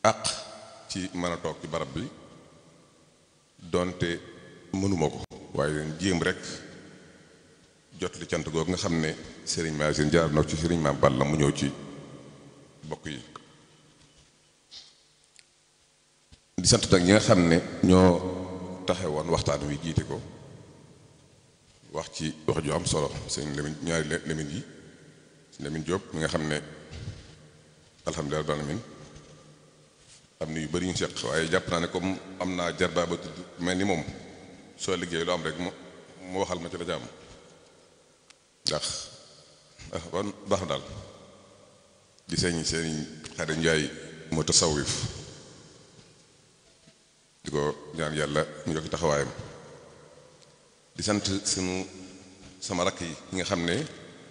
àq ci mën a toog ci barab bi donte mënuma ko waaye jéem rek jot li cant googu nga xam ne sëriñ Maasine jaar na ci sëriñ Maam Balla mu ñëw ci bokk yi di sant nag ñi nga xam ne ñoo taxe woon waxtaan wi jiite ko wax ci wax ju am solo sëñ Lamine ñaari Lamine yi Lamine Diop mi nga xam ne alhamdulilah rabbil alamin am na yu bëri ñu seq waaye jàpp naa ne comme am naa jarbaa ba tudd mel ni moom soo liggéey lu am rek mu mu waxal ma ci la jàmm ndax ah kon baax na daal di sëñ sëñ Xadim Njaay moo tasawif di ko ñaan yàlla mu yokk taxawaayam di sant sunu sama rakk yi nga xam ne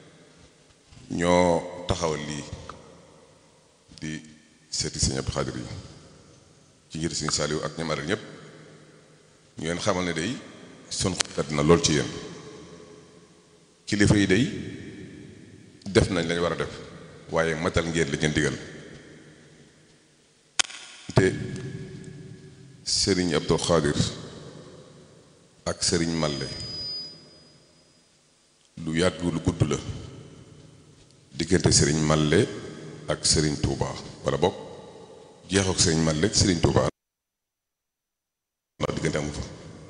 ñoo taxawal lii di seeti sëñ Abdou Xaadir yi ci ngir sëñ Saaliw ak ñoom aral ñëpp ñu leen xamal ne day sun xat na lool ci yéen kilifa yi day def nañ lañ war a def waaye matal ngeen li ngeen digal te sëriñ Abdou Xaadir ak sëriñ Malle lu yàgg lu gudd la diggante sëriñ Malle ak sëriñ Touba wala bokk jeexook sëriñ Malle ak sëriñ Touba ndax diggante amu fa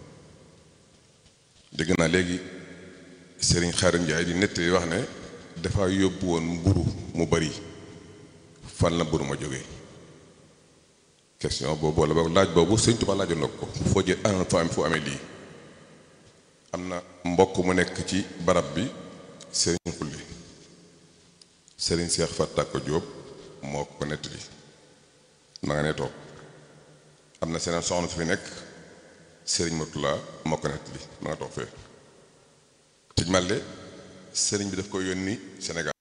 dégg naa léegi sëriñ Xaadim Njaay di nett wax ne dafa yóbbu woon mburu mu bari fan la mburu ma jógee question boobu wala boog laaj boobu sëriñ Touba laajoon na ko foo jël an foo am foo amee lii am na mbokk mu nekk ci barab bi sëriñ xulli sëriñ Seex Fattako Jóob moo ko nettali ma nga ne toog am na seeneen soxna su fi nekk sëriñ Murtala moo ko nettali ma nga toog fee tëj màlle sëriñ bi daf ko yónni Sénégal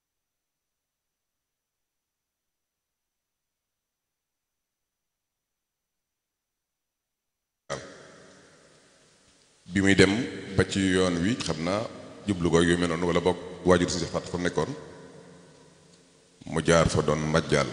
bi muy dem ba ci yoon wi xam naa jublu ko yu mel noonu wala boog waajur si fàtt fa mu nekkoon mu jaar fa doon majjaal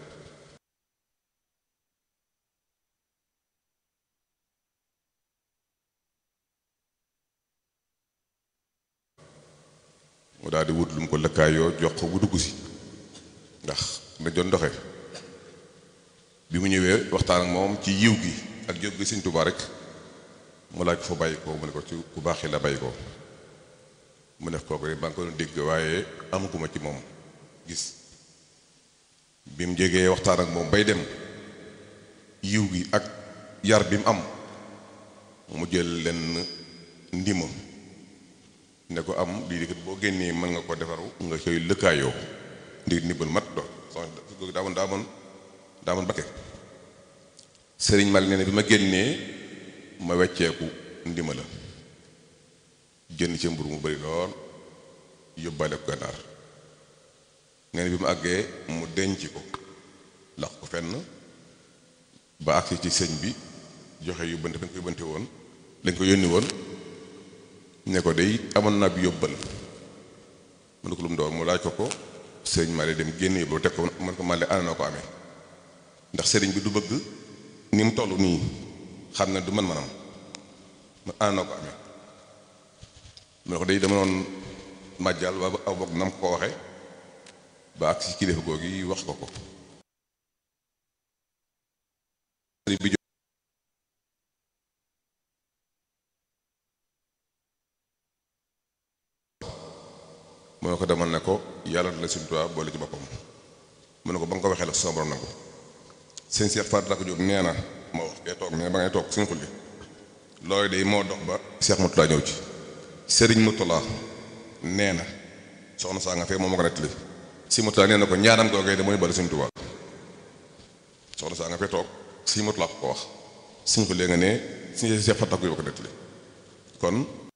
mu daal di wut lu mu ko lëkkaayoo jox ko bu dugg si ndax na doon doxe bi mu ñëwee waxtaan ak moom ci yiw gi ak jóg gi Sëñ Tuubaa rek mu laaj ko fa bàyyi ko mu ne ko ci ku baax la bàyyi ko mu def kooku rek ba nga ko doon dégg waaye amaguma ci moom gis bi mu jegee waxtaan ak moom bay dem yiw gi ak yar bi mu am mu jël lenn ndima ne ko am lii di kat boo génnee mën nga ko defaru nga koy lëkkaayoo ndi ndimbal mat do soxna daa moon daa moon daa moon bakke sëriñ mal nee na bi ma génnee ma wecceeku ndima la jënd ci mburu mu bari lool yóbbaale ko gànnaar nee na bi mu àggee mu denc ko lax ko fenn ba àgsi ci sëñ bi joxe yóbbante fañ ko yóbbante woon lañ ko yónni woon ne ko day amoon naa bi yóbbal mu ne ko lu mu doon mu laaj ko ko sëriñ Male dem génn yóbbu teg ko man ko Male ana noo ko amee ndax sëriñ bi du bëgg ni mu toll nii xam ne du man manam man ana noo ko amee mu ne ko day dama noon màjjal waa aw bokk nam ko waxe ba ak si kilifa googu yi wax ko ko sëriñ bi mu ne ko demal ne ko yàlla na la Sëriñ Tuubaa boole ci boppam mu ne ko ba nga ko waxee la sama borom nangu sëñ Cheikh Fatou Dako Diop nee na ma wax kee toog mais ba ngay toog suñu xulli loolu de moo dox ba Cheikh Moutala ñëw ci Serigne Moutala nee na soxna saa nga fee moom ma ko nettali si Moutala nee na ko ñaanam googee de mooy boole Sëriñ Tuubaa soxna saa nga fee toog si Moutala ko ko wax suñu xullee nga ne suñu Cheikh Fatou Dako Diop ko nettali kon